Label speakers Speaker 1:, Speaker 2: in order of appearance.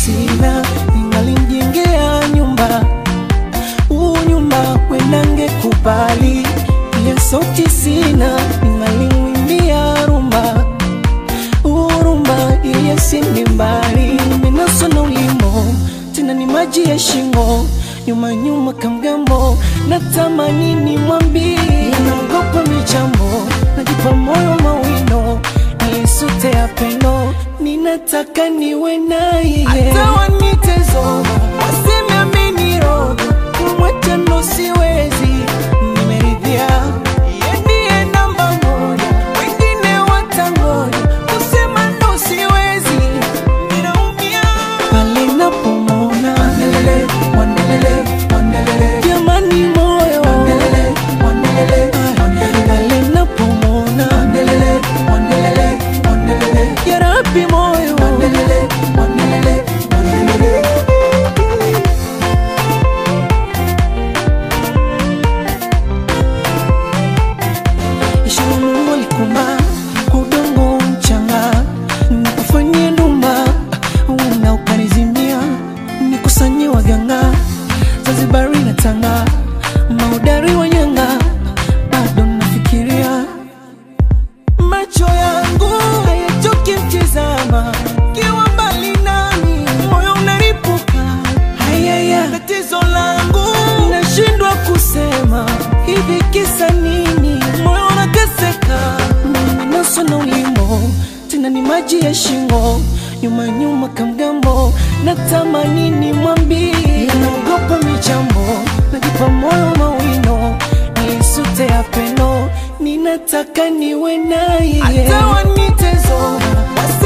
Speaker 1: sina, ningalimjengea nyumba huu nyumba wenange kubali, ile sauti sina, ningalimwimbia rumba urumba ili asinde mbali. Nimenaswa na ulimo tena ni maji ya shingo, nyuma nyuma kamgambo, natamani nimwambie, naogopa michambo, najipa moyo mawino, nisute ya pendo, ninataka niwe naye hata wanitezo waseme ameniroga, kumwacha ndo siwezi, nimeridhia yeye ndiye namba moja, wengine watangoja, kusema ndo siwezi, ninaumia pale napomwona wandelele, wandelele, wandelele, jamani moyo wandelele, wandelele, wandelele, pale napomwona wandelele, wandelele, wandelele, ya Rabbi moyo wandelele, wandelele, wandelele. Ishara Mungu alikumba kwa udongo mchanga, nikufanyie ndumba na ukanizimia, nikusanye waganga Zanzibari na Tanga, maudari wa nyanga, bado nafikiria macho yangu hayachoki mtizama, kiwa mbali nami moyo unaripuka. Hayaya, tatizo langu nashindwa kusema, hivi kisa nini? Moyo unateseka, nimenaswa na ulimo, tena ni maji ya shingo, nyuma nyuma kamgambo, natamani nimwambie, naogopa michambo, najipa moyo mawino, nisute ya pendo, ninataka niwe naye hata wanitezo